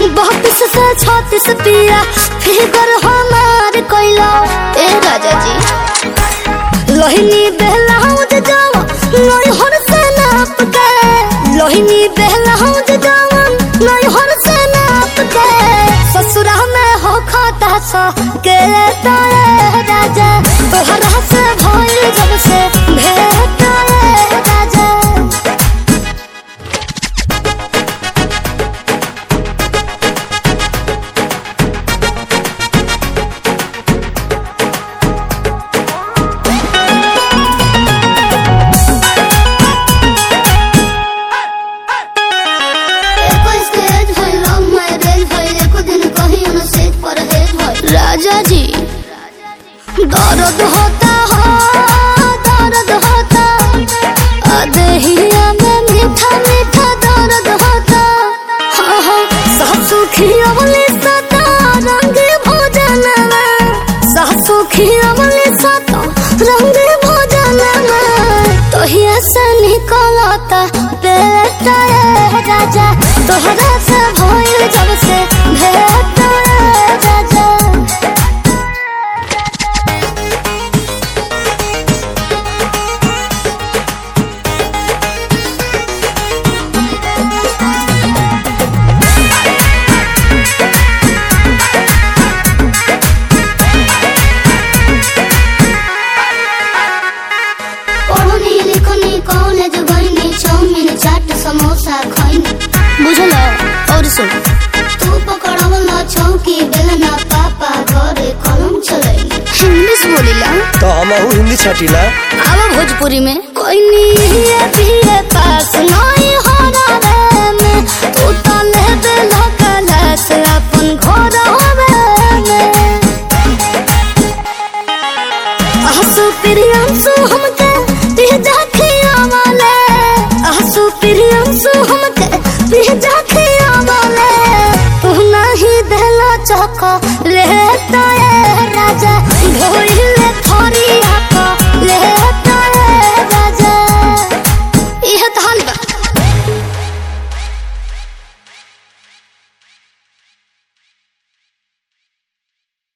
बत्तीस से छत्तीस पिया फिगर हमार कैला ए राजा जी लोहिनी बहलाउज जावा नैहर से नाप के लोहिनी बहलाउज जावा नैहर से नाप के ससुरा में हो खाता सा के ताए राजा तोहरा से भइल जब से भेट आए राजा राजा जी दर्द होता हो दर्द होता अदहिया में मीठा मीठा दर्द होता हाँ हाँ सासु खियवली सता रंग भोजन में सासु खियवली सता रंग भोजन में तोहिया से निकलता पेट ए राजा तोहरा से भइल जब से भेट ए राजा पढ़नी लिखनी कॉलेज गईनी चाउमीन चाट समोसा खईनी बुझल और सुन तू पकड़वला चौकी बेलना पापा घरे कलम चलैनी इंग्लिश बोलिला तो हमहू हिंदी छटिला आवा भोजपुरी में कोई नहीं भी पास नहीं हो रहा में तू तो लेबे लगल से अपन घर होवे में आसु प्रियंसु हमके भेजा खिया वाले आसु प्रियंसु हमके भेजा खिया वाले तू नहीं देला चौका रहता है राजा भोइल